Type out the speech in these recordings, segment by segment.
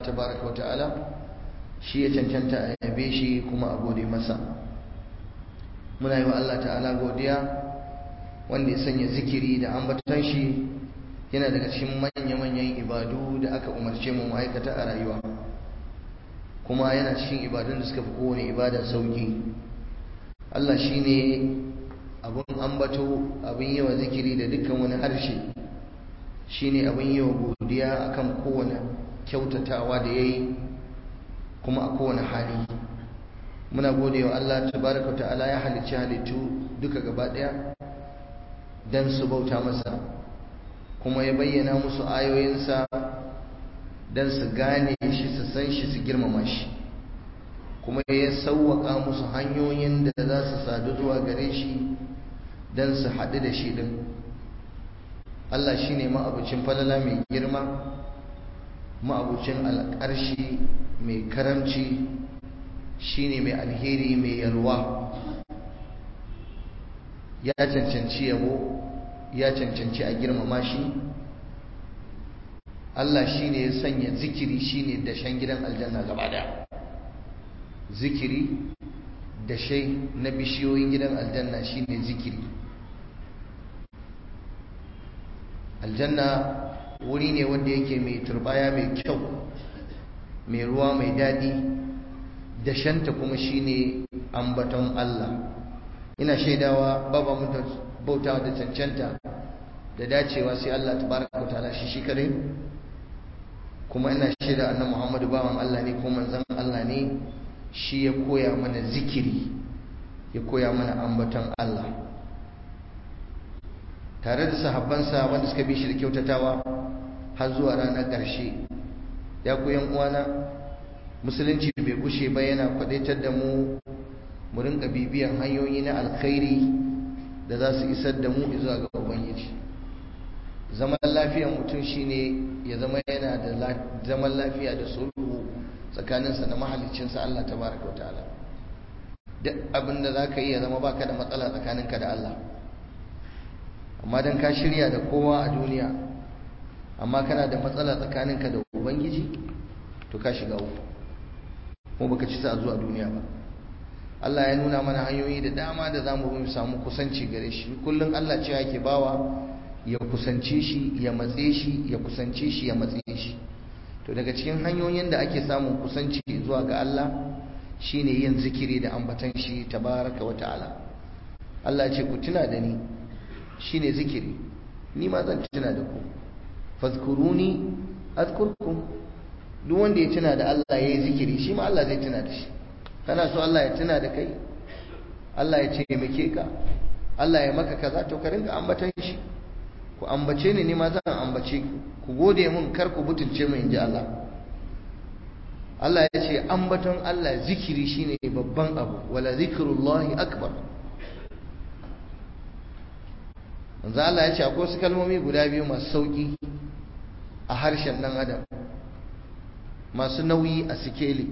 tabaraka wa ta'ala shi ya cancanta a yabe shi kuma a gode masa muna yi wa Allah ta'ala godiya wanda ya sanya zikiri da ambaton shi yana daga cikin manya-manyan ibadu da aka umarce mu ma'aikata a rayuwa kuma yana cikin ibadun da suka fi kowane ibada sauki Allah shi ne abin ambato abin yi wa zikiri da dukkan wani harshe shi ne abin yi wa godiya akan kowane kyautatawa da ya yi kuma a kowane hali muna gode wa Allah tabaraka ta'ala ya halicci halittu duka gaba daya dan su bauta masa kuma ya bayyana musu ayoyinsa dan su gane shi su san shi su girmama shi kuma ya sauwaka musu hanyoyin da za su sadu zuwa gare shi dan su haɗu da shi din Allah shine ma'abucin falala mai girma ma'abucin alƙarshi mai karamci shine mai alheri mai yalwa ya cancanci yabo ya cancanci a girmama shi Allah shine ya sanya zikiri shine dashen gidan aljanna gaba daya zikiri dashe na bishiyoyin gidan aljanna shine zikiri aljanna wuri ne wanda yake mai turbaya mai kyau mai ruwa mai daɗi dashanta kuma shine ambaton Allah ina shaidawa baba mu bautawa da cancanta da dacewa sai Allah tabaraka ta'ala shi shi kare kuma ina shaida annabi Muhammadu bawan Allah ne ko manzon Allah ne shi ya koya mana zikiri ya koya mana ambaton Allah tare da sahabbansa wanda suka bi shi da kyautatawa har zuwa ranar ƙarshe ya ku yan uwana musulunci bai gushe ba yana kwadaitar da mu mu rinka bibiyan hanyoyi na alkhairi da za su isar da mu zuwa ga ubangiji zaman lafiyar mutum shine ya zama yana da zaman lafiya da sulhu tsakaninsa da mahaliccinsa Allah tabaraka wa ta'ala duk abin da za ka yi ya zama baka da matsala tsakaninka da Allah amma don ka shirya da kowa a duniya amma kana da matsala tsakaninka da ubangiji to ka shiga uku kuma baka ci sa zuwa duniya ba Allah ya nuna mana hanyoyi da dama da zamu mu samu kusanci gare shi kullum Allah cewa yake bawa ya kusance shi ya matse shi ya kusance shi ya matse shi to daga cikin hanyoyin da ake samun kusanci zuwa ga Allah shine yin zikiri da ambatan shi tabaraka wa ta'ala Allah ya ce ku tuna da ni shine zikiri ni ma zan tuna da ku fazkuruni azkurkum duk wanda ya tuna da Allah yayi zikiri shi ma Allah zai tuna da shi kana so Allah ya tuna da kai Allah ya ce muke ka Allah ya maka kaza to ka rinka ambatan shi ku ambace ni ni ma zan ambace ku ku gode mun kar ku butulce mu inji Allah Allah ya ce ambaton Allah zikiri shine babban abu wala zikrullahi akbar manzo Allah ya ce akwai wasu kalmomi guda biyu masu sauki a harshen dan adam masu nauyi a sikeli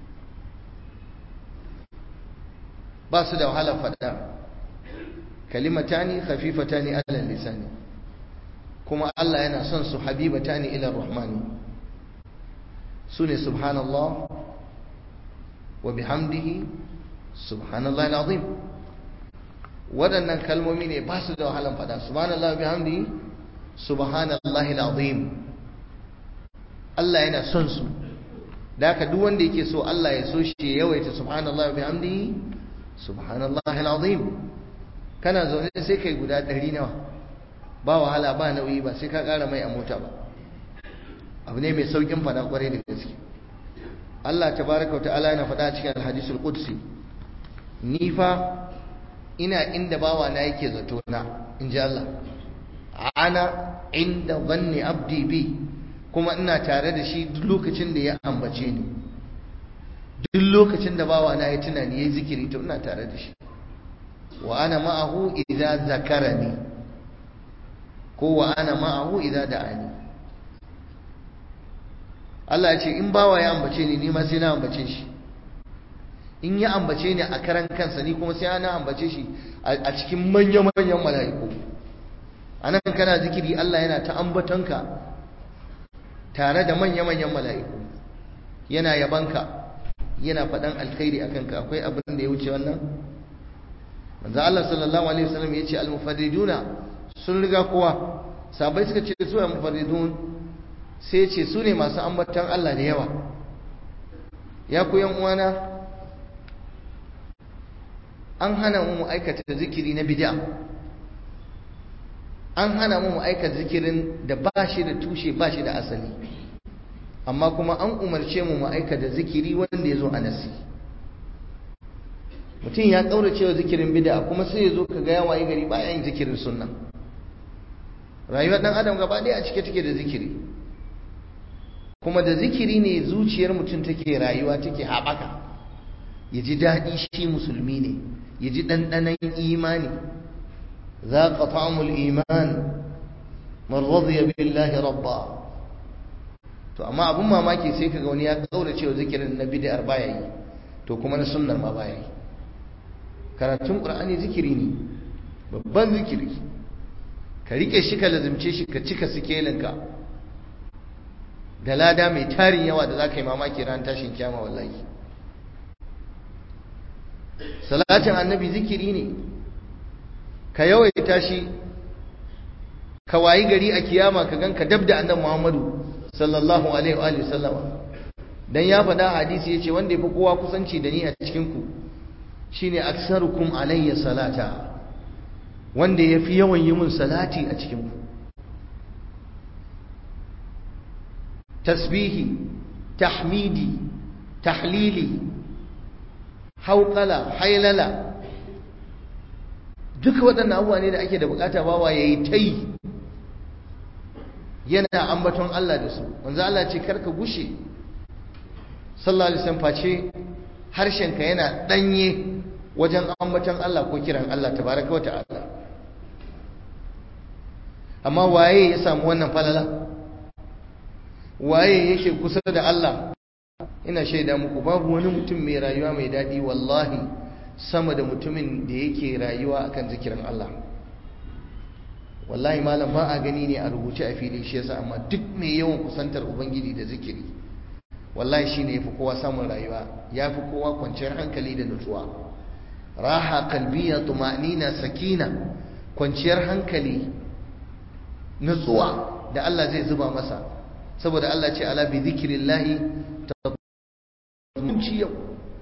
ba su da wahala fada kalimatani khafifatani ala lisani kuma Allah yana son su habibatani ila rahmani sune subhanallah wa bihamdihi subhanallahi alazim waɗannan kalmomi ne ba su da wahalan fada subhanallah wa bihamdihi subhanallahi alazim Allah yana son su da haka duk wanda yake so Allah ya so shi ya yawaita subhanallah wa bihamdihi subhanallahi alazim kana zaune sai kai guda ɗari nawa ba wahala ba nauyi ba sai ka ƙara mai a mota ba abu ne mai saukin fada kwarai da gaske Allah tabaraka ta'ala yana faɗa cikin alhadisul qudsi ni fa ina inda bawa na yake zato na inji Allah ana inda zanni abdi bi kuma ina tare da shi duk lokacin da ya ambace ni duk lokacin da bawa na ya tunani yayi zikiri to ina tare da shi wa ana ma'ahu idza zakarani ko wa ana ma'ahu idza da'ani Allah ya ce in bawa ya ambace ni ni ma sai na ambace shi in ya ambace ni a karan kansa ni kuma sai na ambace shi a cikin manyan manyan mala'iku anan kana zikiri Allah yana ta ambatonka tare da manya manyan mala'iku yana yabanka yana faɗan alkhairi akan ka akwai abin da ya wuce wannan manzo Allah sallallahu alaihi wasallam ya ce al-mufarriduna sun riga kowa sabai suka ce su al-mufarridun sai ya ce su ne masu ambatan Allah da yawa ya ku yan uwana an hana mu aikata zikiri na bid'a an hana mu aikata zikirin da ba shi da tushe ba shi da asali amma kuma an umarce mu mu aikata zikiri wanda ya zo a nasi mutum ya kaurace wa zikirin bid'a kuma sai ya zo ka ga ya waye gari baya yin zikirin sunna rayuwar dan adam gaba ɗaya a cike take da zikiri kuma da zikiri ne zuciyar mutum take rayuwa take haɓaka ya ji daɗi shi musulmi ne ya ji ɗanɗanon imani za ka ta'amul iman man radiya billahi rabba to amma abun mamaki sai kaga wani ya kaurace wa zikirin na bid'ar baya yi to kuma na sunnar ma baya yi karatun qur'ani zikiri ne babban zikiri ka rike shi ka lazimce shi ka cika sikelinka da lada mai tarin yawa da za ka yi mamaki ran tashin kyama wallahi salatin annabi zikiri ne ka yawaita shi ka wayi gari a kiyama ka ganka dab da annabi muhammadu sallallahu alaihi wa sallama dan ya faɗa hadisi yace wanda yafi kowa kusanci da ni a cikin ku shine aksarukum alayya salata wanda yafi yawan yi mun salati a cikin ku tasbihi tahmidi tahlili hauqala hailala duka waɗannan abubuwa ne da ake da bukata bawa yayi tai yana ambaton Allah da su wanzu Allah ce karka gushe sallallahu alaihi wasallam face harshenka yana danye wajen ambaton Allah ko kiran Allah tabaraka wa ta'ala amma waye ya samu wannan falala waye yake kusa da Allah ina shaida muku babu wani mutum mai rayuwa mai dadi wallahi sama da mutumin da yake rayuwa akan zikirin Allah wallahi malam ba a gani ne a rubuce a fili shi yasa amma duk mai yawan kusantar ubangiji da zikiri wallahi shine yafi kowa samun rayuwa yafi kowa kwanciyar hankali da nutsuwa raha qalbiyya tuma'nina sakina kwanciyar hankali nutsuwa da Allah zai zuba masa saboda Allah ce ala bi zikrillahi tatma'innu yau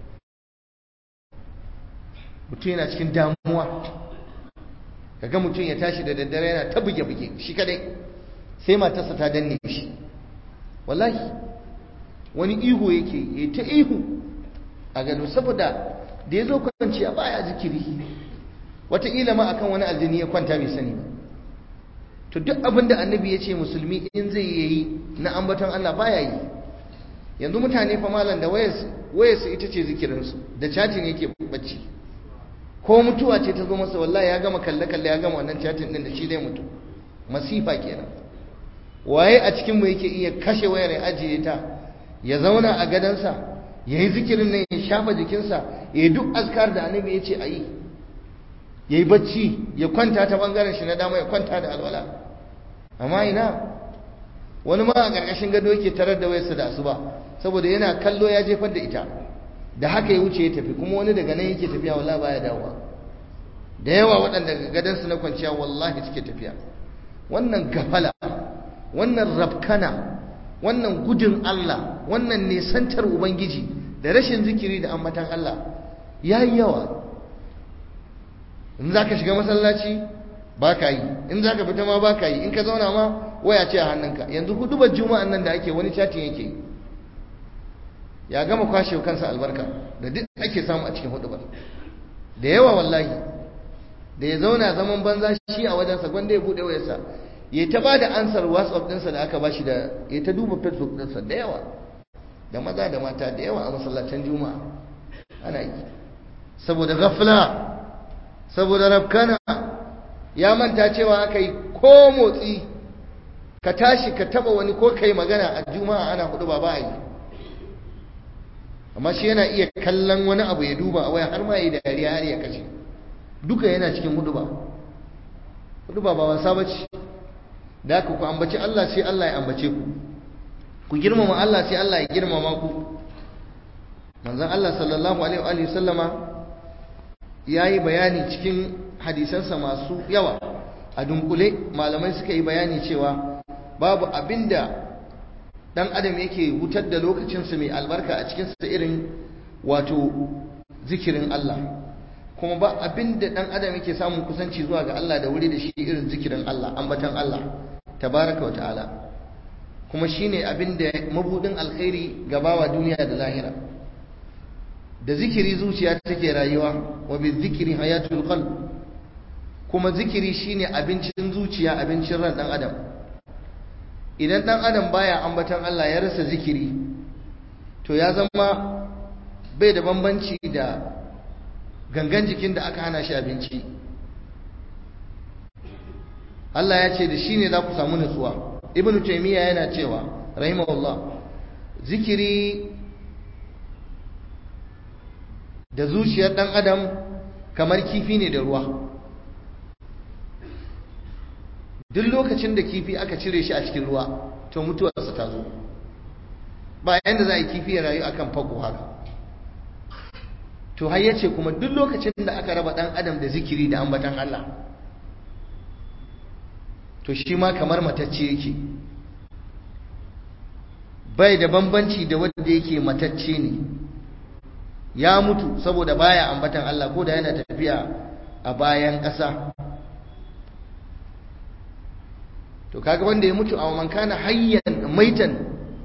mutum yana cikin damuwa kaga mutum ya tashi da daddare yana ta buge-buge shi kadai sai matarsa ta danne shi wallahi wani ihu yake ya ta ihu a gado saboda da ya zo kwanciya baya zikiri wataƙila ma akan wani aljini ya kwanta bai sani ba to duk abin da annabi ya ce musulmi in zai yi na ambaton Allah baya yi yanzu mutane fa malam da wayarsu ita ce zikirinsu da cajin yake bacci ko mutuwa ce ta zo masa wallahi ya gama kalle-kalle ya gama wannan chatin din da shi zai mutu masifa kenan waye a cikin mu yake iya kashe wayar ya ajiye ta ya zauna a gadansa ya yi zikirin nan ya shafa jikinsa ya yi duk azkar da annabi ya ce a yi ya yi bacci ya kwanta ta bangaren shi na dama ya kwanta da alwala amma ina wani ma a ƙarƙashin gado yake tarar da wayarsa da asuba saboda yana kallo ya jefar da ita da haka ya wuce ya tafi kuma wani daga nan yake tafiya wallahi baya dawowa da yawa waɗanda gadansu na kwanciya wallahi suke tafiya wannan gafala wannan rabkana wannan gudun Allah wannan nesantar ubangiji da rashin zikiri da ambatan Allah yayi yawa in zaka shiga masallaci ba ka yi in zaka fita ma ba ka yi in ka zauna ma waya ce a hannunka yanzu hudubar juma'an nan da ake wani chatin yake yi ya gama kwashe kansa albarka da duk ake samu a cikin hudubar da yawa wallahi da ya zauna zaman banza shi a wajensa gwanda ya bude wayarsa ya ta ba da ansar whatsapp ɗinsa da aka bashi da ya ta duba facebook ɗinsa da yawa da maza da mata da yawa a masallacin juma'a ana yi saboda gafla saboda rafkana ya manta cewa aka yi ko motsi ka tashi ka taba wani ko kai magana a juma'a ana hudu ba ba a yi amma shi yana iya kallon wani abu ya duba a waya har ma yi dariya har ya kashe duka yana cikin hudu ba hudu ba ba wasa bace da ku ku ambaci Allah sai Allah ya ambace ku ku girmama Allah sai Allah ya girmama ku manzon Allah sallallahu alaihi wa sallama yayi bayani cikin hadisansa masu yawa a dunkule malamai suka yi bayani cewa babu abinda dan adam yake wutar da lokacinsa mai albarka a cikinsa irin wato zikirin Allah kuma ba abinda dan adam yake samun kusanci zuwa ga Allah da wuri da shi irin zikirin Allah ambatan Allah tabaraka wa ta'ala kuma shine abinda mabudin alkhairi gabawa duniya da lahira da zikiri zuciya take rayuwa wa bi zikiri hayatul qalb kuma zikiri shine abincin zuciya abincin ran dan adam idan dan adam baya ambatan Allah ya rasa zikiri to ya zama bai da bambanci da gangan jikin da aka hana shi abinci Allah ya ce da shi ne za ku samu nutsuwa ibnu taymiya yana cewa rahimahullah zikiri da zuciyar dan adam kamar kifi ne da ruwa duk lokacin da kifi aka cire shi a cikin ruwa to mutuwarsa ta zo ba yanda za a yi kifi ya rayu akan fago haka to har yace kuma duk lokacin da aka raba dan adam da zikiri da ambatan Allah to shi ma kamar matacce yake bai da bambanci da wanda yake matacce ne ya mutu saboda baya ambatan Allah ko da yana tafiya a bayan ƙasa to kaga wanda ya mutu a man kana hayyan maitan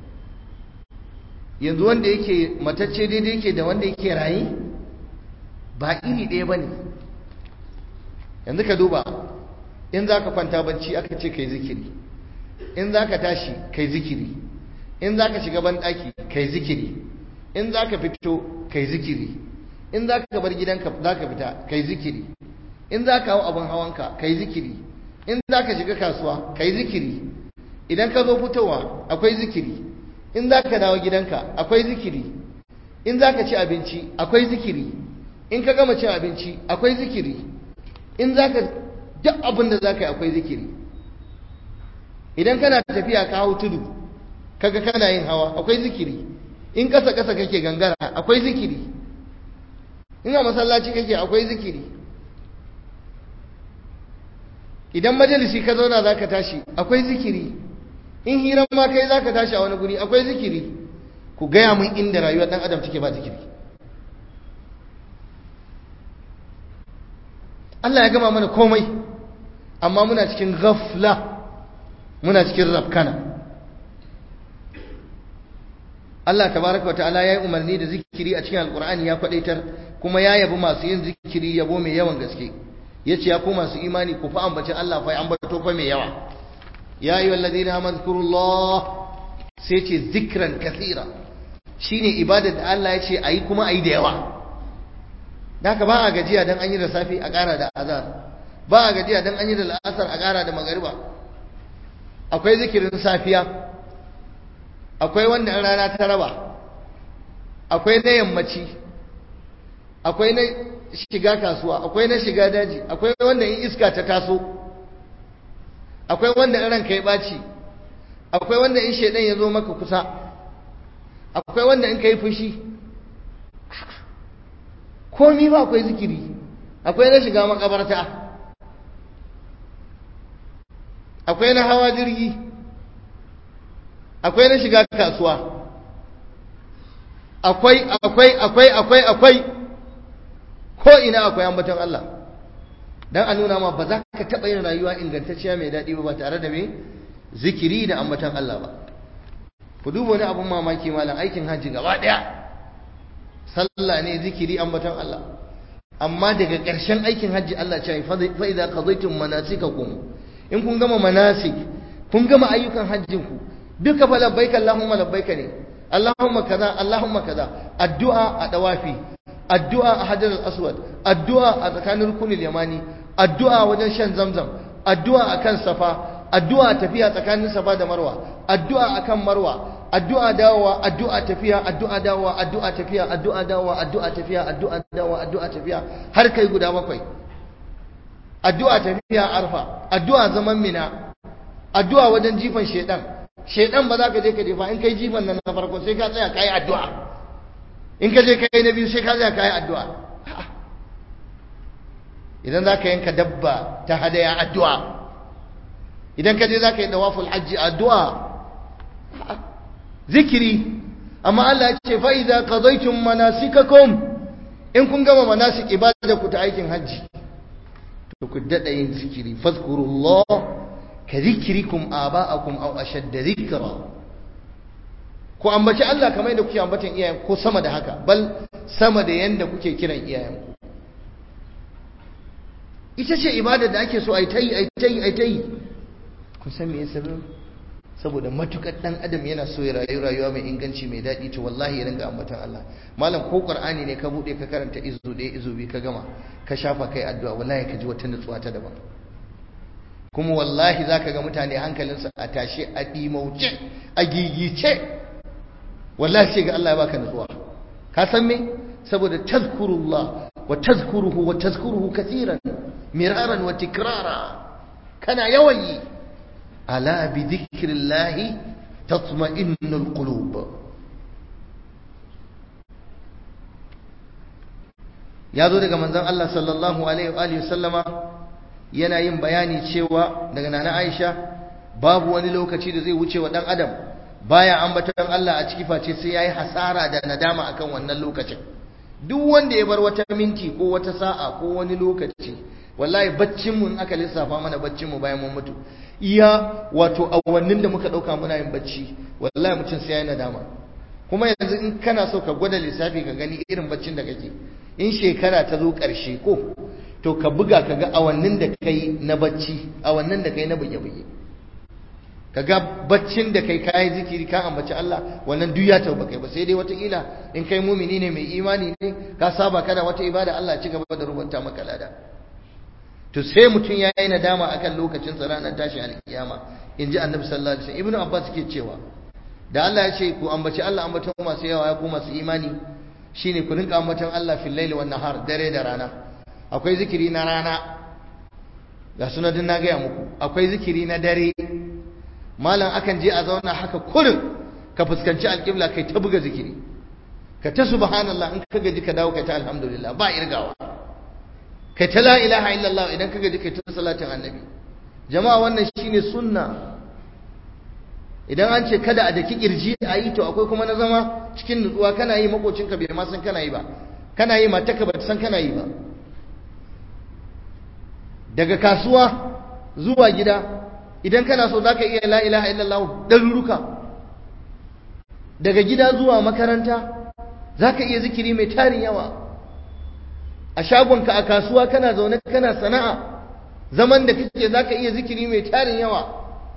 yanzu wanda yake matacce daidai yake da wanda yake raye ba iri ɗaya ba ne yanzu ka duba in za ka kwanta bacci aka ce kai zikiri in za ka tashi kai zikiri in za ka shiga banɗaki kai zikiri in za ka fito kai zikiri in za ka bar gidanka za ka fita kai zikiri in za ka hau abin hawanka kai zikiri in za ka shiga kasuwa kai zikiri idan ka zo fitowa akwai zikiri in za ka dawo gidanka akwai zikiri in za ka ci abinci akwai zikiri in ka gama cin abinci akwai zikiri in za ka duk abin da za ka yi akwai zikiri idan kana tafiya ka hau tudu kaga kana yin hawa akwai zikiri in ƙasa ƙasa kake gangara akwai zikiri in a masallaci kake akwai zikiri idan majalisi ka zauna za ka tashi akwai zikiri in hiran ma kai za ka tashi a wani guri akwai zikiri ku gaya mun inda rayuwar ɗan adam take ba zikiri Allah ya gama mana komai amma muna cikin ghafla muna cikin rafkana Allah tabaraka wata'ala ya yi umarni da zikiri a cikin alkur'ani ya kwadaitar kuma ya yabi masu yin zikiri yabo mai yawan gaske yace ya ku masu imani ku fa ambaci Allah fa ambato fa mai yawa ya ayyuhal ladina amanu zkurullah sai ce zikran kathira shine ibadar da Allah ya ce ayi kuma ayi da yawa da haka ba a gajiya dan an yi da safi a ƙara da azar ba a gajiya dan an yi da la'asar a ƙara da magariba akwai zikirin safiya akwai wanda in rana ta raba akwai na yammaci akwai na shiga kasuwa akwai na shiga daji akwai wanda in iska ta taso akwai wanda in ranka ya ɓaci akwai wanda in shaidan ya zo maka kusa akwai wanda in ka yi fushi komi ba akwai zikiri akwai na shiga makabarta akwai na hawa jirgi akwai na shiga kasuwa akwai akwai akwai akwai akwai ko ina akwai ambaton Allah dan a nuna ma ba za ka taɓa yin rayuwa ingantacciya mai daɗi ba tare da me zikiri da ambaton Allah ba ku duba wani abun mamaki malam aikin hajji gaba ɗaya sallah ne zikiri ambaton Allah amma daga ƙarshen aikin hajji Allah ce fa idza qadaytum manasikakum in kun gama manasik kun gama ayyukan hajjin ku duka fa labbaika allahumma labbaika ne allahumma kaza allahumma kaza addu'a a dawafi addu'a a hajar al-aswad addu'a a tsakanin rukunul yamani addu'a wajen shan zamzam addu'a akan safa addu'a tafiya tsakanin safa da marwa addu'a akan marwa addu'a dawowa addu'a tafiya addu'a dawowa addu'a tafiya addu'a dawowa addu'a tafiya addu'a dawowa addu'a tafiya har kai guda bakwai addu'a tafiya arfa addu'a zaman mina addu'a wajen jifan shedan shedan ba za ka je ka jefa in kai jifan nan na farko sai ka tsaya kai addu'a in ka je kai na biyu sai ka tsaya kai addu'a idan za ka yanka dabba ta hadaya addu'a idan ka je za ka yi dawaful hajji addu'a zikiri amma Allah ya ce fa idza qadaytum manasikakum in kun gama manasik ibada ku ta aikin hajji to ku dada yin zikiri fadhkurullah ka zikrikum aba'akum aw ashadda dhikra ku ambaci Allah kamar yadda kuke ambatan iyayen ko sama da haka bal sama da yanda kuke kiran iyayen ku ita ce ibada da ake so ai tayi ai tayi ai tayi kun san me yasa saboda matukar dan adam yana so ya rayu rayuwa mai inganci mai daɗi to wallahi ya ringa ambatan Allah malam ko qur'ani ne ka bude ka karanta izu ɗaya izu biyu ka gama ka shafa kai addu'a wallahi ka ji wata nutsuwa ta daban kuma wallahi zaka ga mutane hankalinsu a tashe a dimauce a gigice wallahi sai ga Allah ya baka nutsuwa ka san me saboda tazkurullah wa tazkuruhu wa tazkuruhu kaseeran miraran wa tikrara kana yawan yi ألا بذكر الله تطمئن القلوب ya zo daga manzon Allah sallallahu alaihi wa alihi sallama yana yin bayani cewa daga nana Aisha babu wani lokaci da zai wuce wa dan adam baya ambaton Allah a ciki face sai yayi hasara da nadama akan wannan lokacin duk wanda ya bar wata minti ko wata sa'a ko wani lokaci wallahi baccin mu in aka lissafa mana baccin mu bayan mun mutu iya wato awannin da muka dauka muna yin bacci wallahi mutum sai ya nadama kuma yanzu in kana so ka gwada lissafi ka gani irin baccin da kake in shekara ta zo karshe ko to ka buga ka ga awannin da kai na bacci awannin da kai na buge-buge ka ga baccin da kai kayi zikiri ka ambaci Allah wannan duk ya tauba kai ba sai dai wataƙila in kai mumini ne mai imani ne ka saba kana wata ibada Allah ci gaba da rubuta maka lada to sai mutum ya yi nadama akan lokacin sa ranar tashi alkiyama in ji annabi sallallahu alaihi wasallam ibnu abbas ke cewa da Allah ya ce ku ambaci Allah ambaton masu yawa ya ku masu imani shine ku rinka ambaton Allah fil laili wan nahar dare da rana akwai zikiri na rana ga sunadin na gaya muku akwai zikiri na dare malam akan je a zauna haka kurin ka fuskanci alƙibla kai ta buga zikiri ka ta subhanallah in ka gaji ka dawo kai ta alhamdulillah ba irgawa kai ta la ilaha illallah idan ka gaji kai ta salatin annabi jama'a wannan shine sunna idan an ce kada a daki kirji a yi to akwai kuma na zama cikin nutsuwa kana yi makocinka bai ma san kana yi ba kana yi mataka ba san kana yi ba daga kasuwa zuwa gida idan kana so zaka iya la ilaha illallah daruruka daga gida zuwa makaranta zaka iya zikiri mai tarin yawa a shagonka a kasuwa kana zaune kana sana'a zaman da kake zaka iya zikiri mai tarin yawa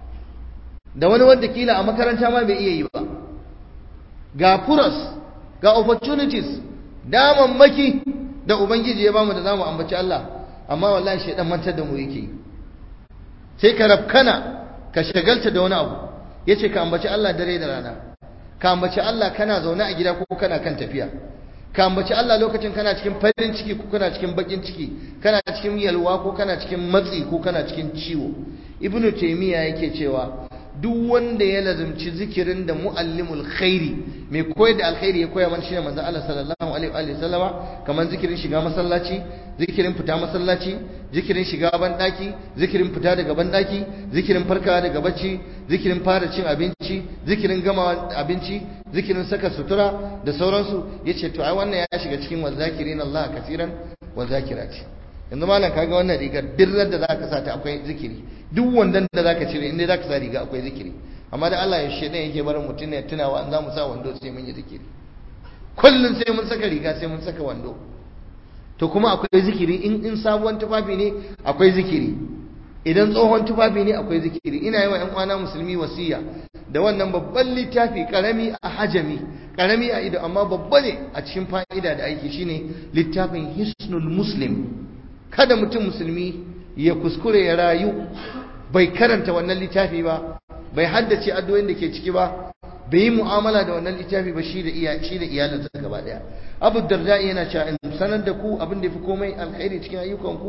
da wani wanda kila a makaranta ma bai iya yi ba ga furas ga opportunities damammaki da ubangiji ya bamu da zamu ambaci Allah amma wallahi shedan mantar da mu yake sai ka rafkana ka shagalta da wani abu yace ka ambaci Allah dare da rana ka ambaci Allah kana zaune a gida ko kana kan tafiya ka ambaci Allah lokacin kana cikin farin ciki ko kana cikin bakin ciki kana cikin yalwa ko kana cikin matsi ko kana cikin ciwo ibnu taymiya yake cewa duk wanda ya lazumci zikirin da muallimul khairi mai koyar da alkhairi ya koya mana shine manzo Allah sallallahu alaihi wa sallama kaman zikirin shiga masallaci zikirin fita masallaci zikirin shiga ban daki zikirin fita daga ban daki zikirin farkawa daga bacci zikirin fara cin abinci zikirin gama abinci zikirin saka sutura da sauransu yace to ai wannan ya shiga cikin wazakirin Allah kasiran wazakirati yanzu malam kaga wannan rigar dirrar da zaka sa ta akwai zikiri duk wandan da zaka cire inda zaka sa riga akwai zikiri amma da Allah ya shedan yake barin mutum ne tunawa an zamu sa wando sai mun yi zikiri kullun sai mun saka riga sai mun saka wando to kuma akwai zikiri in in sabuwar tufafi ne akwai zikiri idan tsohon tufafi ne akwai zikiri ina yi wa ƴan uwana musulmi wasiya da wannan babban littafi karami a hajami karami a ido amma babba ne a cikin fa'ida da aiki shine littafin hisnul muslim kada mutum musulmi ya kuskure ya rayu bai karanta wannan littafi ba bai haddace addu'o'in da ke ciki ba bai yi mu'amala da wannan littafi ba shi da iya shi da iyalinsa gaba daya Abu Darda yana cewa in sanar da ku abin da yafi komai alkhairi cikin ayyukanku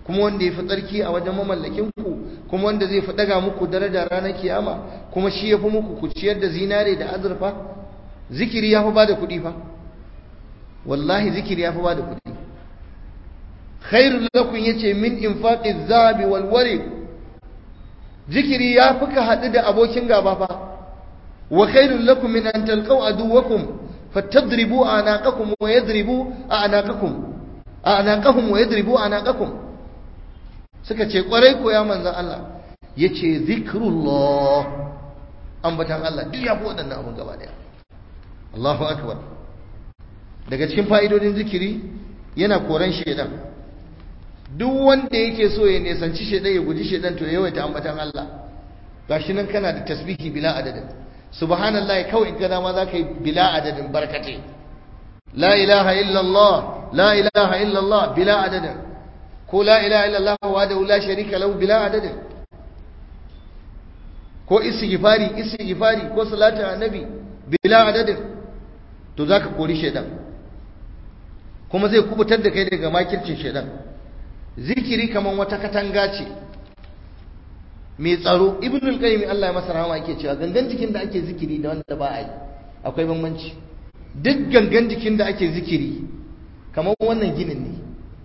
kuma wanda ya fi tsarki a wajen mamallakin ku kuma wanda zai fi daga muku daraja ranar kiyama kuma shi ya fi muku ku ciyar da zinare da azurfa zikiri ya fi ba da kuɗi fa wallahi zikiri ya fi ba da kuɗi khairul lakum yace min infaqi zabi wal wari zikiri ya fi ka haɗu da abokin gaba fa wa khairul lakum min an talqaw aduwakum fatadribu anaqakum wa yadribu anaqakum anaqahum wa yadribu anaqakum suka ce kwarai ko ya manzon Allah yace zikrullah ambatan Allah duk ya fi waɗannan abun gaba daya Allahu akbar daga cikin fa'idodin zikiri yana koran shedan duk wanda yake so ya nisanci shedan ya guji shedan to yawaita ambatan Allah gashi nan kana da tasbihi bila adadin subhanallah kawai in kana ma zaka yi bila adadin barkate la ilaha illallah la ilaha illallah bila adadin ko la ilaha illallah wa la sharika lahu bila adadin ko istighfari istighfari ko salatin annabi bila adadin to zaka kori shedan kuma zai kubutar da kai daga makircin shedan zikiri kaman wata katanga ce mai tsaro ibn al-qayyim Allah ya masa rahama yake cewa gangan jikin da ake zikiri da wanda ba a yi akwai bambanci duk gangan jikin da ake zikiri kamar wannan ginin ne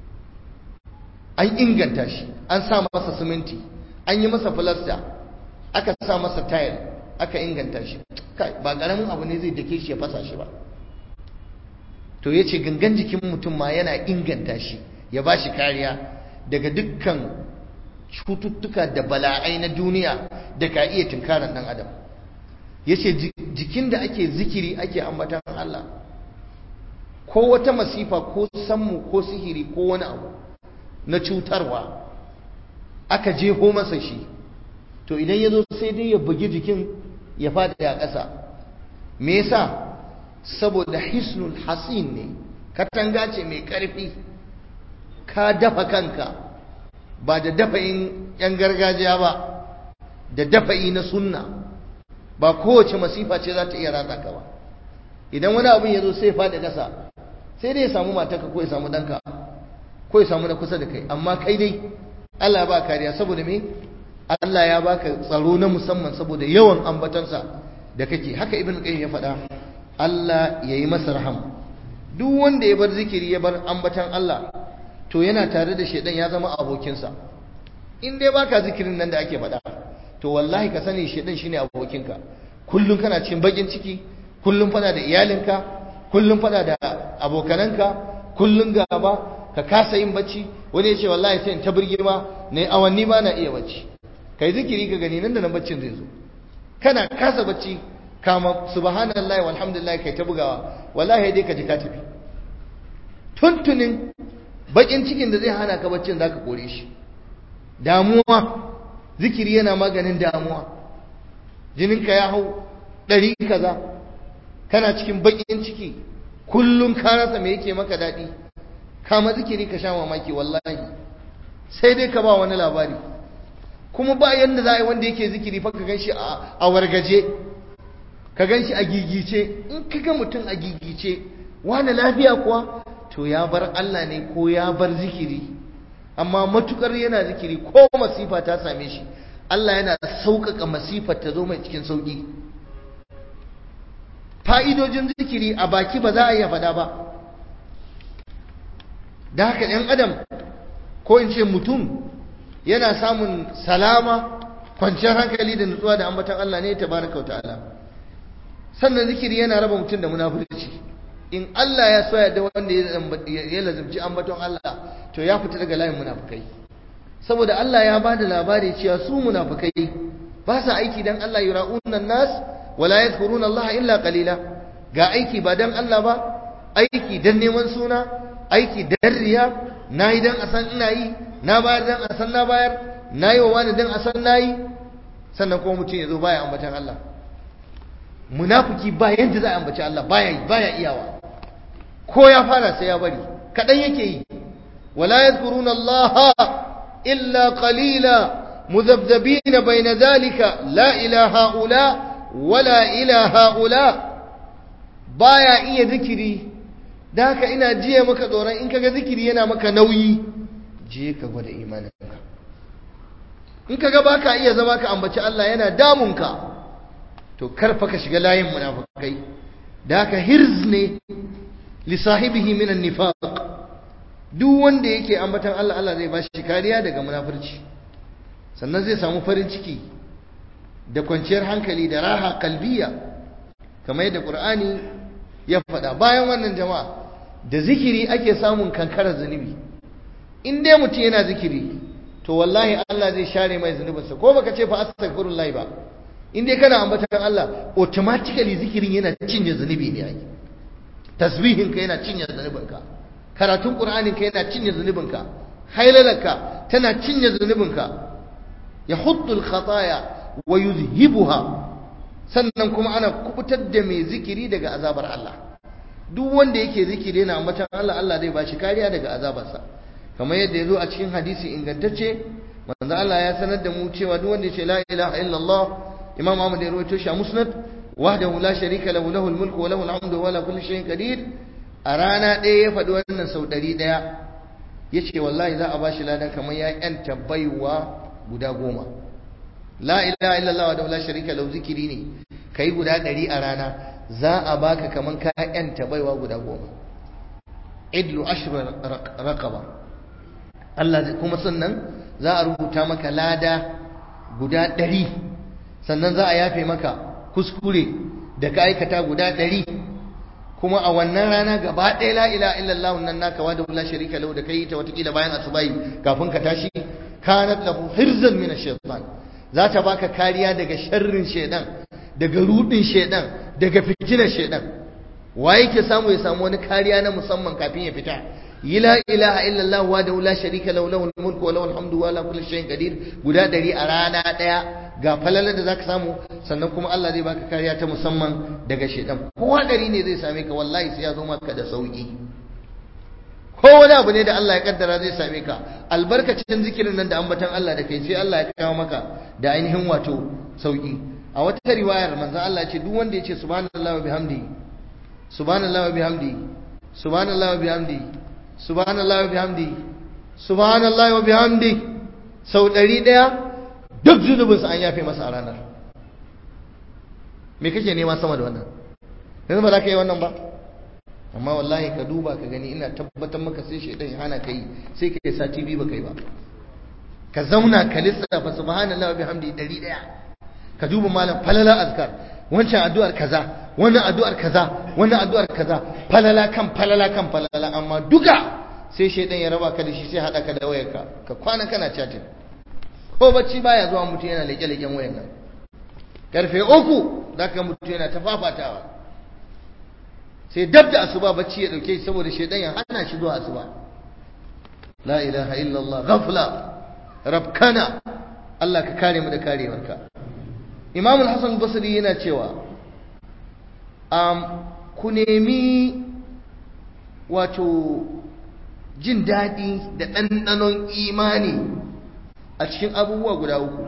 an inganta shi an sa masa siminti an yi masa filasta aka sa masa tayil aka inganta shi kai ba karamin abu ne zai dake shi ya fasa shi ba to yace gangan jikin mutum ma yana inganta shi ya ba shi kariya daga dukkan cututtuka da bala'ai na duniya da ka iya tunkaran dan adam yace jikin da ake zikiri ake ambatan Allah ko wata masifa ko sammu ko sihiri ko wani abu na cutarwa aka jeho masa shi to idan ya zo sai dai ya bugi jikin ya fada ya ƙasa me yasa saboda hisnul hasin ne katanga ce mai ƙarfi ka dafa kanka ba da dafa'in 'yan gargajiya ba da dafa'i na sunna ba kowace masifa ce za ta iya ratsa ka ba idan wani abin ya zo sai faɗi ƙasa sai dai ya samu matarka ko ya samu ɗanka ko ya samu na kusa da kai amma kai dai Allah ba kariya saboda me Allah ya baka tsaro na musamman saboda yawan ambatansa da kake haka ibn qayyim ya faɗa Allah ya yi masa rahama duk wanda ya bar zikiri ya bar ambatan Allah to yana tare da shedan ya zama abokinsa in dai baka zikirin nan da ake faɗa to wallahi ka sani shedan shine abokinka kullum kana cikin bakin ciki kullum fada da iyalinka kullum fada da abokananka kullum gaba ka kasa yin bacci wani ya ce wallahi sai in ta birgima ne awanni ba na iya bacci kai zikiri ka gani nan da nan baccin zai zo kana kasa bacci kama subhanallahi walhamdulillah kai ta bugawa wallahi dai ka ji ka tafi tuntunin bakin cikin da zai hana ka baccin zaka kore shi damuwa zikiri yana maganin damuwa jininka ya hau ɗari kaza kana cikin bakin ciki kullum ka rasa me yake maka daɗi kama zikiri ka sha mamaki wallahi sai dai ka ba wani labari kuma ba yanda za a yi wanda yake zikiri fa ka gan shi a wargaje ka gan shi a gigice in ka ga mutum a gigice wani lafiya kuwa to ya bar Allah ne ko ya bar zikiri amma matukar yana zikiri ko masifa ta same shi Allah yana sauƙaƙa masifar ta zo mai cikin sauƙi fa'idojin zikiri a baki ba za a iya faɗa ba da haka ‘yan adam ko in ce mutum yana samun salama kwanciyar hankali da nutsuwa da ambatan Allah ne ta baraka ta'ala sannan zikiri yana raba mutum da munafurci in Allah ya soya da wanda ya lazimci ambaton Allah to ya fita daga layin munafukai saboda Allah ya ba da labari cewa su munafukai ba sa aiki dan Allah yura'unan nas wala yadhkuruna Allah illa qalila ga aiki ba dan Allah ba aiki dan neman suna aiki dan riya nayi dan asan ina yi na bayar dan asan na bayar nayi wa wani dan asan nayi sannan kuma mutum yazo baya ambatan Allah munafiki ba yanda za a ambaci Allah baya baya iyawa ko ya fara sai ya bari kadan yake yi wala yadhkuruna Allah illa qalila mudhabdhabina bayna dhalika la ilaha ula wala ilaha ula baya iya zikiri da haka ina jiya maka tsoron in kaga zikiri yana maka nauyi je ka gwada imaninka in ka ga baka iya zama ka ambaci Allah yana damunka to karfa ka shiga layin munafikai da haka hirz ne li sahibihi min an-nifaq duk wanda yake ambatan Allah Allah zai bashi kariya daga munafurci sannan zai samu farin ciki da kwanciyar hankali da raha kalbiya kamar yadda Qur'ani ya faɗa bayan wannan jama'a da zikiri ake samun kankarar zunubi in dai mutum yana zikiri to wallahi Allah zai share mai zunubinsa ko baka ce fa astaghfirullah ba in dai kana ambatan Allah automatically zikirin yana cinye zunubi ne ai tasbihin ka yana cinye zunubinka karatun qur'anin ka yana cinye zunubinka hailalarka tana cinye zunubinka yahuddu al-khataya wa yuzhibuha sannan kuma ana kubutar da mai zikiri daga azabar Allah duk wanda yake zikiri yana ambatan Allah Allah zai bashi kariya daga azabarsa kamar yadda yazo a cikin hadisi ingantacce manzo Allah ya sanar da mu cewa duk wanda ya ce la ilaha illallah imam Ahmad ya rawaito shi a musnad wahdahu la sharika lahu lahul mulku wa lahul hamdu wa la kulli shay'in qadir a rana ɗaya ya faɗi wannan sau ɗari ɗaya ya ce wallahi za a bashi ladan kamar ya ƴanta baiwa guda goma la ilaha illallah wa la sharika lahu zikiri ne kai guda ɗari a rana za a baka kamar ka ƴanta baiwa guda goma idlu ashra raqaba Allah kuma sannan za a rubuta maka lada guda ɗari sannan za a yafe maka kuskure da ka aikata guda ɗari kuma a wannan rana gaba ɗaya la ila illallah nan naka wa da la sharika lahu da kai ta watakila bayan asubai kafin ka tashi kanat lahu hirzan min ash-shaytan za ta baka kariya daga sharrin shaydan daga rudin shaydan daga fitinar shaydan wa yake samu ya samu wani kariya na musamman kafin ya fita yi la ilaha illallah wa da la sharika lahu lahul mulku wa lahul hamdu wa la kulli shay'in qadir guda ɗari a rana ɗaya ga falalar da zaka samu sannan kuma Allah zai baka kariya ta musamman daga shedan kowa dari ne zai same ka wallahi sai ya zo maka da sauki ko wani abu ne da Allah ya kaddara zai same ka albarkacin zikirin nan da ambatan Allah da kai sai Allah ya kawo maka da ainihin wato sauki a wata riwayar manzon Allah ya ce duk wanda ya ce subhanallahi wa bihamdi subhanallahi wa bihamdi subhanallahi wa bihamdi subhanallahi wa bihamdi subhanallahi wa bihamdi sau ɗari ɗaya duk zunubinsa an yafe masa a ranar me kake nema sama da wannan yanzu ba za ka yi wannan ba amma wallahi ka duba ka gani ina tabbatar maka sai shaidan ya hana ka yi sai ka yi sati biyu ba kai ba ka zauna ka lissafa subhanallahi wa bihamdi ɗari ɗaya ka duba malam falala azkar wancan addu'ar kaza wannan addu'ar kaza wannan addu'ar kaza falala kan falala kan falala amma duka sai shaidan ya raba ka da shi sai hada ka da wayarka ka kwana kana chatting ko bacci baya zuwa mutum yana leke-leken wayan nan karfe uku za ka mutum yana ta fafatawa sai dab da asuba bacci ya dauke saboda shaidan ya hana shi zuwa asuba la ilaha illallah ghafla rabkana Allah ka kare mu da karewarka Imam al-Hasan Basri yana cewa um, ku nemi wato jin daɗi da ɗanɗanon imani a cikin abubuwa guda uku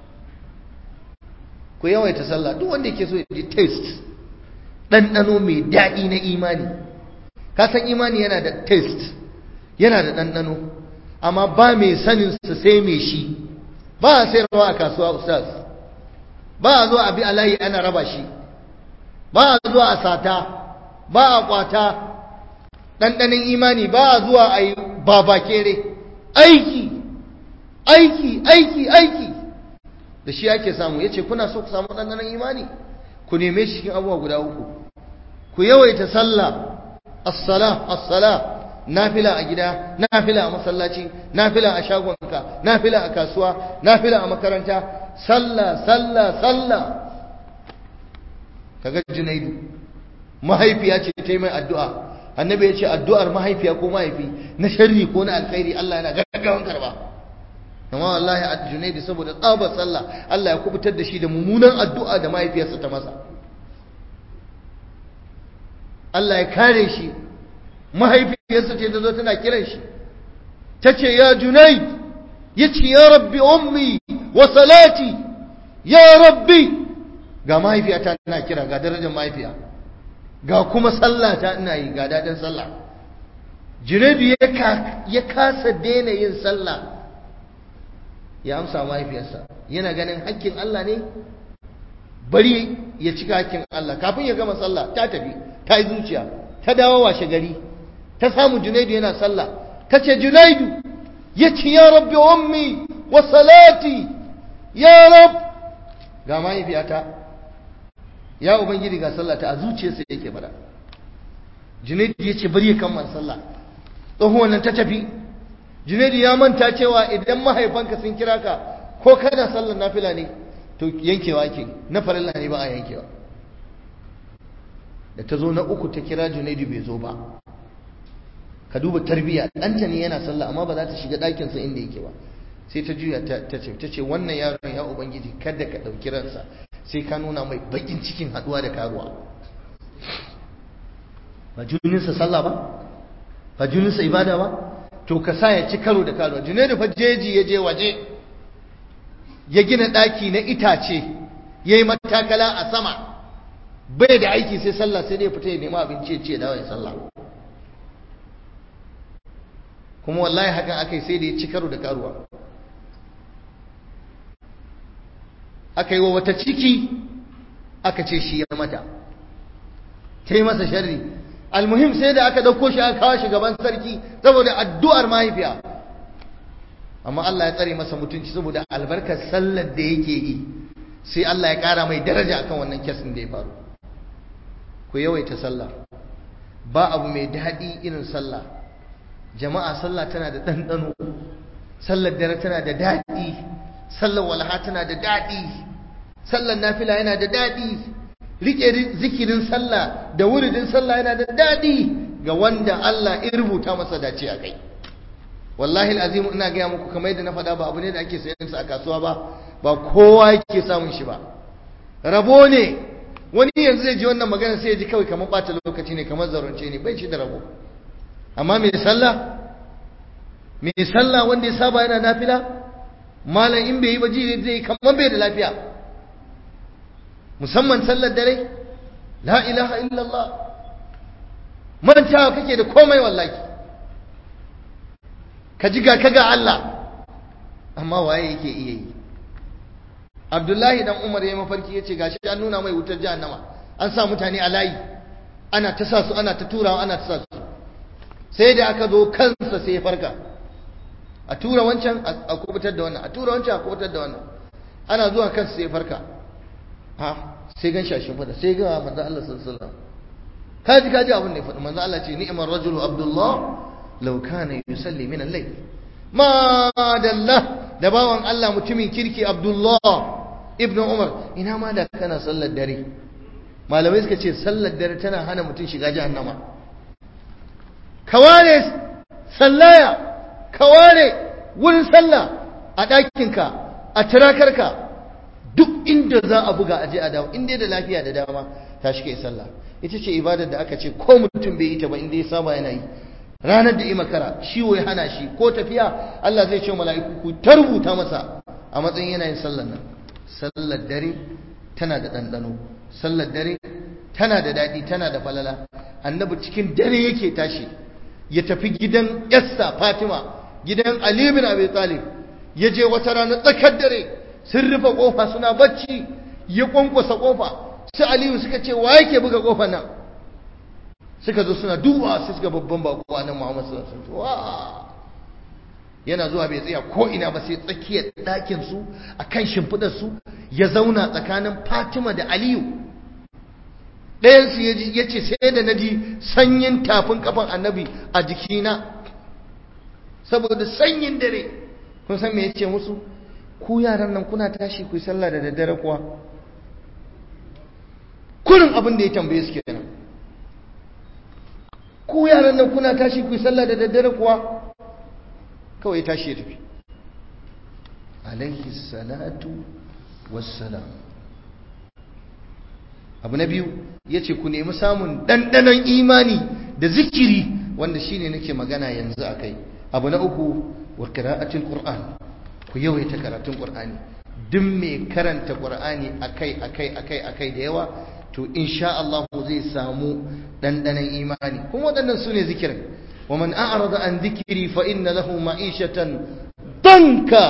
ku yawaita sallah duk wanda yake so ya ji taste ɗanɗano mai daɗi na imani ka san imani yana da taste yana da ɗanɗano amma ba mai sanin su sai mai shi ba a sayarwa a kasuwa ustaz ba a zo a bi alayi ana raba shi ba a zuwa a sata ba a kwata ɗanɗanin imani ba a zuwa a yi babakere aiki aiki aiki aiki da shi ake samu ya ce kuna so ku samu ɗanɗanon imani ku neme shi cikin abubuwa guda uku ku yawaita sallah as-sala as-sala nafila a gida nafila a masallaci nafila a shagonka nafila a kasuwa nafila a makaranta sallah sallah sallah kaga junaidu mahaifiya ce ta yi mai addu'a annabi ya ce addu'ar mahaifiya ko mahaifi na sharri ko na alkhairi Allah yana gaggawan karba amma wallahi a junaidu saboda tsabar sallah Allah ya kubutar da shi da mummunan addu'a da mahaifiyarsa ta masa Allah ya kare shi mahaifiyarsa ce ta zo tana kiran shi ta ce ya junaid ya ce ya rabbi ummi wa salati ya rabbi ga mahaifiyata tana kira ga darajar mahaifiya ga kuma sallah ta ina yi ga daɗin sallah junaidu ya kasa daina yin sallah ya amsa mahaifiyarsa yana ganin hakkin Allah ne bari ya cika hakkin Allah kafin ya gama sallah ta tafi ta yi zuciya ta dawo washe gari ta samu junaidu yana sallah ta ce junaidu ya ci ya rabbi ummi wa salati ya rab ga mahaifiyata ya ubangiji ga sallah ta a zuciyarsa yake fada junaidu ya ce bari ya kammala sallah tsohuwan nan ta tafi junaidu ya manta cewa idan mahaifanka sun kira ka ko kana sallar nafila ne to yankewa ke na farilla ne ba a yankewa da ta zo na uku ta kira junaidu bai zo ba ka duba tarbiya ɗanta ne yana sallah amma ba za ta shiga ɗakinsa inda yake ba sai ta juya ta ce ta ce wannan yaron ya ubangiji kada ka ɗauki ransa sai ka nuna mai bakin cikin haɗuwa da karuwa ba juninsa sallah ba ba juninsa ibada ba to ka sa ya ci karo da karuwa junaidu fa jeji ya je waje ya gina ɗaki na itace ya yi matakala a sama bai da aiki sai sallah sai dai fita ya nema abinci ya ce ya dawo ya sallah kuma wallahi hakan aka yi sai da ya ci karo da karuwa aka yi wa wata ciki aka ce shi ya mata ta yi masa sharri almuhim sai da aka ɗauko shi aka kawo shi gaban sarki saboda addu'ar mahaifiya amma Allah ya tsare masa mutunci saboda albarkar sallar da yake yi sai Allah ya ƙara mai daraja akan wannan kesin da ya faru ku yawaita sallah ba abu mai daɗi irin sallah jama'a sallah tana da ɗanɗano sallar dare tana da daɗi sallar walha tana da daɗi sallar nafila yana da daɗi riƙe zikirin sallah da wuridin sallah yana da daɗi ga wanda Allah ya rubuta masa dace a kai wallahi alazim ina gaya muku kamar yadda na faɗa ba abu ne da ake sayan sa a kasuwa ba ba kowa yake samun shi ba rabo ne wani yanzu zai ji wannan magana sai ya ji kawai kamar ɓata lokaci ne kamar zarunce ne bai shi da rabo amma mai sallah mai sallah wanda ya saba yana nafila malam in bai yi ba ji zai kamar bai da lafiya musamman sallar dare la ilaha illallah mantawa kake da komai wallahi ka ji ga ka ga Allah amma waye yake iya yi Abdullahi dan Umar ya mafarki yace gashi an nuna mai wutar jahannama an sa mutane a layi ana ta sa su ana ta turawa ana ta sa su sai da aka zo kansa sai ya farka a tura wancan a kubutar da wannan a tura wancan a kubutar da wannan ana zuwa kansa sai ya farka ha sai gan shashin fada sai ga manzo Allah sallallahu alaihi wasallam kaji kaji abin da ya faɗi manzo Allah ce ni'mar rajulu abdullah law kana yusalli min al-layl ma dalla da bawan Allah mutumin kirki abdullah ibnu umar ina ma da kana sallar dare malamai suka ce sallar dare tana hana mutum shiga jahannama kaware sallaya kaware wurin sallah a ɗakinka a tirakarka duk inda za a buga aje a dawo inda da lafiya da dama ta shi kai sallah ita ce ibadar da aka ce ko mutum bai yi ta ba inda ya saba yana yi ranar da yi makara shi ya hana shi ko tafiya Allah zai ce mala'iku ku ta rubuta masa a matsayin yana yin sallar nan sallar dare tana da ɗanɗano sallar dare tana da daɗi tana da falala annabi cikin dare yake tashi ya tafi gidan yassa fatima gidan ali bin abi talib ya je wata rana tsakar dare sun rufe kofa suna bacci ya kwankwasa kofa su aliyu suka ce wa yake buga kofa nan suka zo suna duba su suka babban bako a nan muhammad sallallahu alaihi wasallam yana zuwa bai tsaya ko ina ba sai tsakiyar ɗakin su akan shimfidar su ya zauna tsakanin fatima da aliyu ɗayansu ya ce sai da na ji sanyin tafin kafan annabi a jikina saboda sanyin dare kun san me ya ce musu ku yaran nan kuna tashi ku yi sallah da daddare kuwa kurin abin da ya tambaye su kenan ku yaran nan kuna tashi ku yi sallah da daddare kuwa kawai tashi ya tafi alaihi salatu wassalam abu na biyu ya ce ku nemi samun ɗanɗanon imani da zikiri wanda shine nake magana yanzu a kai abu na uku wa kira'atul qur'an ku yawaita karatun qur'ani duk mai karanta qur'ani akai akai akai akai da yawa to insha Allah zai samu ɗanɗanon imani kuma waɗannan su ne zikirin ومن أعرض عن ذكري فإن له معيشة ضنكا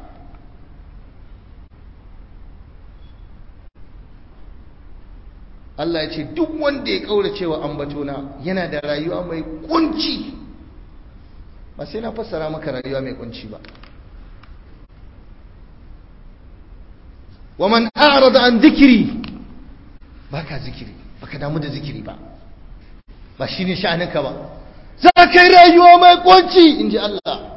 Allah ya ce duk wanda ya kaura cewa ambatona yana da rayuwa mai kunci ba sai na fassara maka rayuwa mai kunci ba wa man a'rada an dhikri baka zikiri baka damu da zikiri ba ba shine sha'aninka ba za kai rayuwa mai kunci inji Allah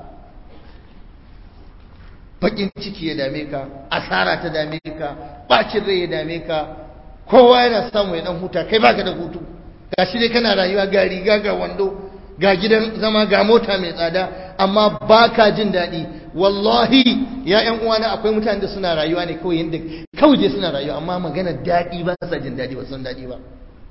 bakin ciki ya dame ka asara ta dame ka bacin rai ya dame ka kowa yana samu ya dan huta kai baka da hutu gashi dai kana rayuwa ga riga ga wando ga gidan zama ga mota mai tsada amma baka jin daɗi wallahi ya ƴan uwana akwai mutanen da suna rayuwa ne kawai yanda kawai dai suna rayuwa amma magana daɗi ba sa jin daɗi ba san daɗi ba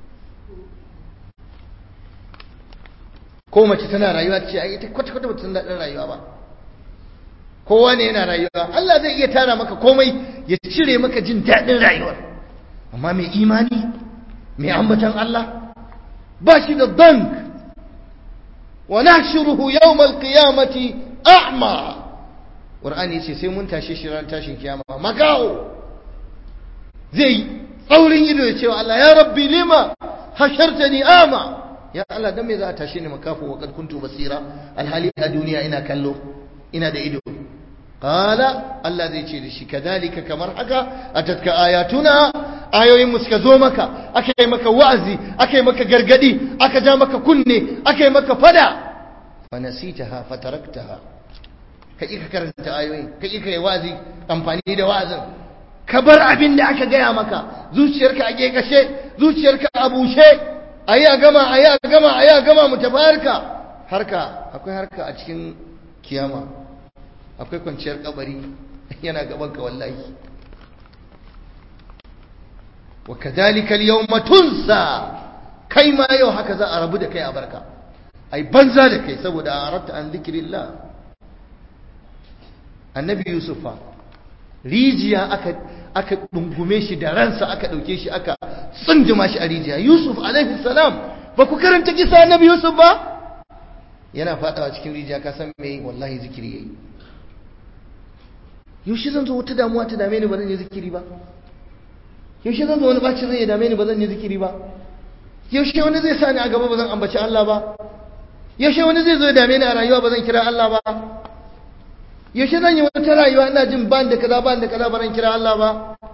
ko mace tana rayuwa ce ai ita kwata kwata ba san daɗin rayuwa ba kowa ne yana rayuwa Allah zai iya tara maka komai ya cire maka jin daɗin rayuwar amma mai imani mai ambatan Allah ba shi da dank wa nahshuruhu yawmal qiyamati a'ma qur'ani yace sai mun tashi shi ran tashin kiyama makaho zai tsaurin ido ya ce wa Allah ya rabbi lima hashartani ama ya Allah dan me za a tashi ni makafu wa kad kuntu basira alhali a duniya ina kallo ina da ido qala Allah zai ce da shi kadhalika kamar haka atatka ayatuna ayoyin mu suka zo maka aka yi maka wa'azi aka yi maka gargadi aka ja maka kunne aka yi maka fada fa nasitaha fataraktaha ka ka karanta ayoyin ka ka yi wa'azi amfani da wa'azin ka bar abin da aka gaya maka zuciyarka a kashe zuciyarka a bushe ayi a gama ayi a gama ayi a gama mu tafi harka harka akwai harka a cikin kiyama akwai kwanciyar kabari yana gaban ka wallahi wa kadhalika al-yawma tunsa kai ma yau haka za a rabu da kai a barka ai banza da kai saboda aratta an dhikrillah annabi yusufa rijiya aka aka dungume shi da ransa aka dauke shi aka tsunduma shi a rijiya yusuf alaihi salam ba ku karanta kisa annabi yusuf ba yana fadawa cikin rijiya ka san me wallahi zikiri yayi yaushe zan zo wata damuwa ta dame ni ba zan yi zikiri ba yaushe zan zo wani bacin rai ya dame ni ba zan yi zikiri ba yaushe wani zai sa ni a gaba ba zan ambaci Allah ba yaushe wani zai zo ya dame ni a rayuwa ba zan kira Allah ba yaushe zan yi wata rayuwa ina jin ban da kaza ban da kaza ba zan kira Allah ba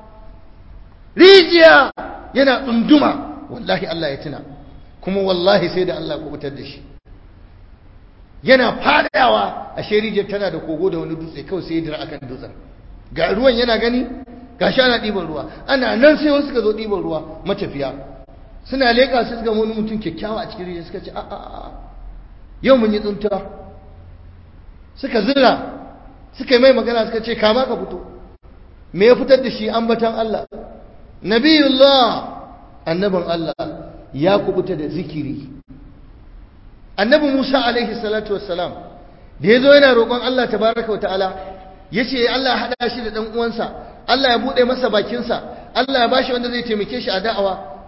rijiya yana tsunduma wallahi Allah ya tuna kuma wallahi sai da Allah ya kubutar da shi yana fadawa a rijiyar tana da kogo da wani dutse kawai sai ya dira akan dutsen ga ruwan yana gani ga shi ana ɗiban ruwa ana nan sai wasu suka zo ɗiban ruwa matafiya suna leƙa su suka wani mutum kyakkyawa a cikin rijiyar suka ce a'a yau mun yi tsuntuwa suka zira suka yi mai magana suka ce kama ka fito me ya fitar da shi ambatan Allah nabiyullah annabin Allah ya kubuta da zikiri annabi Musa alaihi salatu wassalam da yazo yana roƙon Allah tabaraka wataala yace Allah ya hada shi da dan uwansa Allah ya bude masa bakinsa Allah ya bashi wanda zai taimake shi a da'awa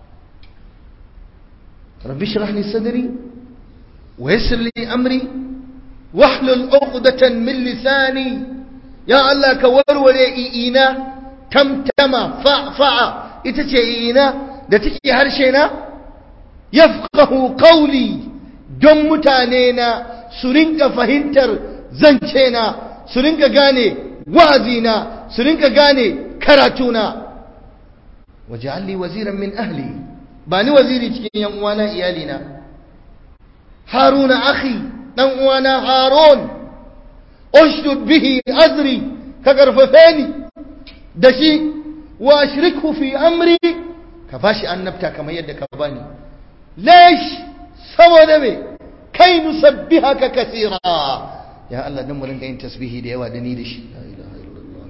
rabbi shrah li sadri wa yassir li amri wahlul 'uqdatan min lisani ya Allah ka warware i'ina tamtama fa'fa'a ita ce i'ina da take harshe na yafqahu qawli don mutane na su rinka fahimtar zance na su rinka gane wa'azina su rinka gane karatuna waj'alli waziran min ahli ba ni waziri cikin yan uwana iyalina haruna akhi dan uwana harun ushdud bihi azri ka karfafe ni da shi wa ashrikhu fi amri ka bashi annabta kamar yadda ka bani lesh saboda me kai nusabbihaka kaseera ya Allah dan mu rinka yin tasbihi da yawa da ni da shi la ilaha illallah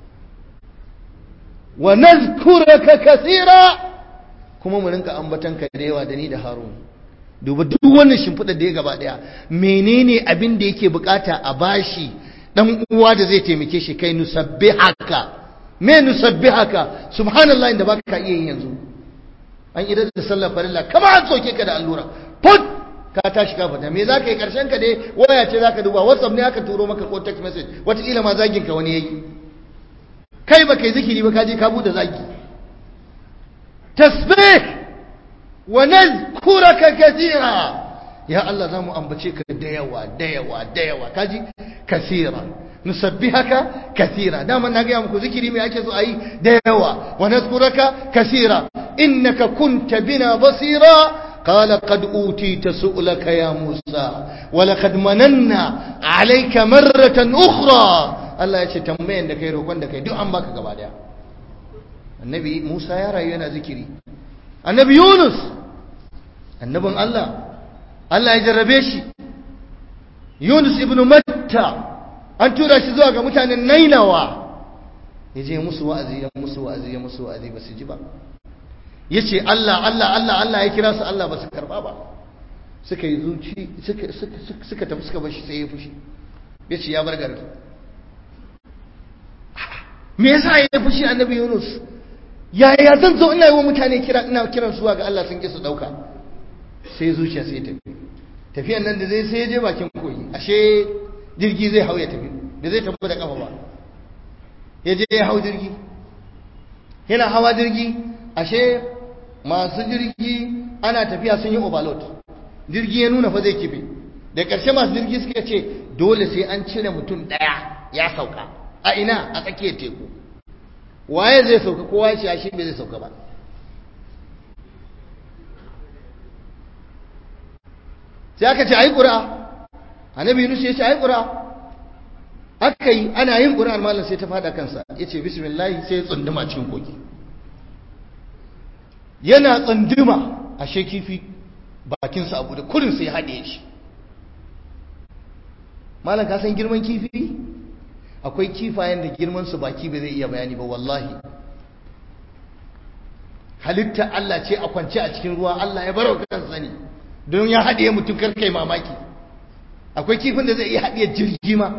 wa nadhkuraka kaseera kuma mu rinka ambatanka da yawa da ni da Harun duba duk wannan shimfiɗa da ya gaba daya menene abin da yake bukata a bashi dan uwa da zai taimake shi kai nusabbihaka me nusabbihaka subhanallahi inda baka iya yin yanzu an idar da sallar farilla kama an soke ka da allura put ka tashi ka fita me za ka yi karshen ka dai waya ce za ka duba whatsapp ne aka turo maka ko text message wataƙila ma zagin ka wani yayi kai ba kai zikiri ba ka je ka bude zagi tasbih wa nazkuraka kathira ya Allah zamu ambace ka da yawa da yawa da yawa kaji kathira nusabbihaka kathira dama na ga muku zikiri me ake so ayi da yawa wa nazkuraka kathira innaka kunta bina basira قال قد أوتيت سؤلك يا موسى ولقد مننا عليك مرة أخرى الله يشي تنبين دكي روكوان دكي دو أم باك قبادا النبي موسى يا رأينا ذكري النبي يونس النبي الله الله يجربيش يونس ابن متى an tura shi zuwa ga mutanen nainawa ya je musu wa'azi ya musu wa'azi ya musu wa'azi ba su ji ba ya ce Allah Allah Allah Allah ya kira su Allah ba su karba ba suka yi zuci suka tafi suka bashi sai ya fushi ya ce ya bar garin me yasa ya fushi annabi Yunus yaya zan zo ina yi wa mutane kira ina kiran suwa ga Allah sun ki su dauka sai zuciya sai tafi tafiyan nan da zai sai ya je bakin koyi ashe jirgi zai hau ya tafi da zai tafi da kafa ba ya je ya hau jirgi yana hawa jirgi ashe masu jirgi ana tafiya sun yi overload jirgi ya nuna fa zai kife da ƙarshe masu jirgi suka ce dole sai an cire mutum ɗaya ya sauka a ina a tsakiyar teku waye zai sauka kowa ya ce ashe bai zai sauka ba sai aka ce ai ƙura annabi yunus ya ce ai ƙura aka yi ana yin ƙura'ar malam sai ta fada kansa ya ce bismillahi sai ya tsunduma cikin kogi yana tsunduma a kifi bakinsa abu da kurin sai haɗe shi malam ka san girman kifi akwai kifayen da girmansu baki bai zai iya bayani ba wallahi halitta Allah ce a kwance a cikin ruwa Allah ya baro kan sani don ya haɗe mutum karkai mamaki akwai kifin da zai iya haɗe jirgi ma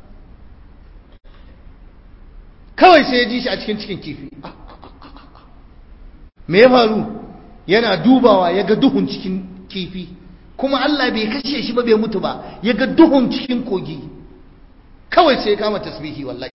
kawai sai ya ji shi a cikin cikin kifi me ya faru yana dubawa ya ga duhun cikin kifi kuma Allah bai kashe shi ba bai mutu ba ya ga duhun cikin kogi kawai sai ya kama tasbihi wallahi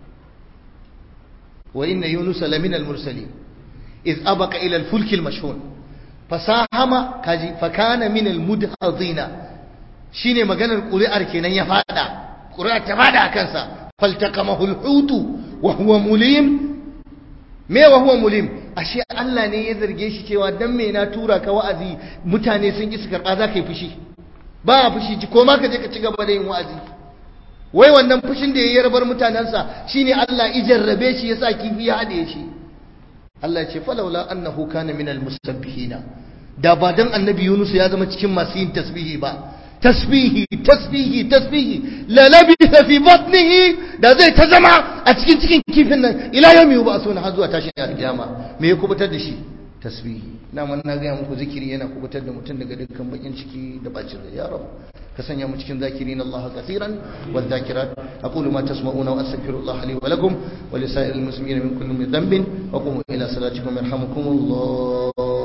wa inna yunus lamina al-mursalin iz abaka ila al-fulk al-mashhun fasahama kaji fakana min al-mudhadina shine maganar ƙuri'ar kenan ya fada ƙuri'ar ta fada a kansa faltaqamahu al-hutu wa huwa mulim me wa huwa mulim ashe Allah ne ya zarge shi cewa dan me na tura ka wa'azi mutane sun ki su karba za ka yi fushi ba a fushi ko ma ka je ka ci gaba da yin wa'azi wai wannan fushin da ya yarbar mutanensa shine Allah ijarrabe shi yasa kifi ya hade shi Allah ya ce falawla annahu kana minal musabbihina da ba dan annabi Yunus ya zama cikin masu yin tasbihi ba tasbihi tasbihi tasbihi la labitha fi batnihi da zai ta zama a cikin cikin kifin nan ila yawmi yub'asun har zuwa tashin alkiyama me ya kubutar da shi tasbihi na man na ga muku zikiri yana kubutar da mutum daga dukkan bakin ciki da bacin rai ya rab ka sanya mu cikin zakirin Allah kaseeran wal zakirat aqulu ma tasma'una wa astaghfirullah li wa lakum wa li sa'iril muslimin min kulli dhanbin wa qumu ila salatikum yarhamukumullah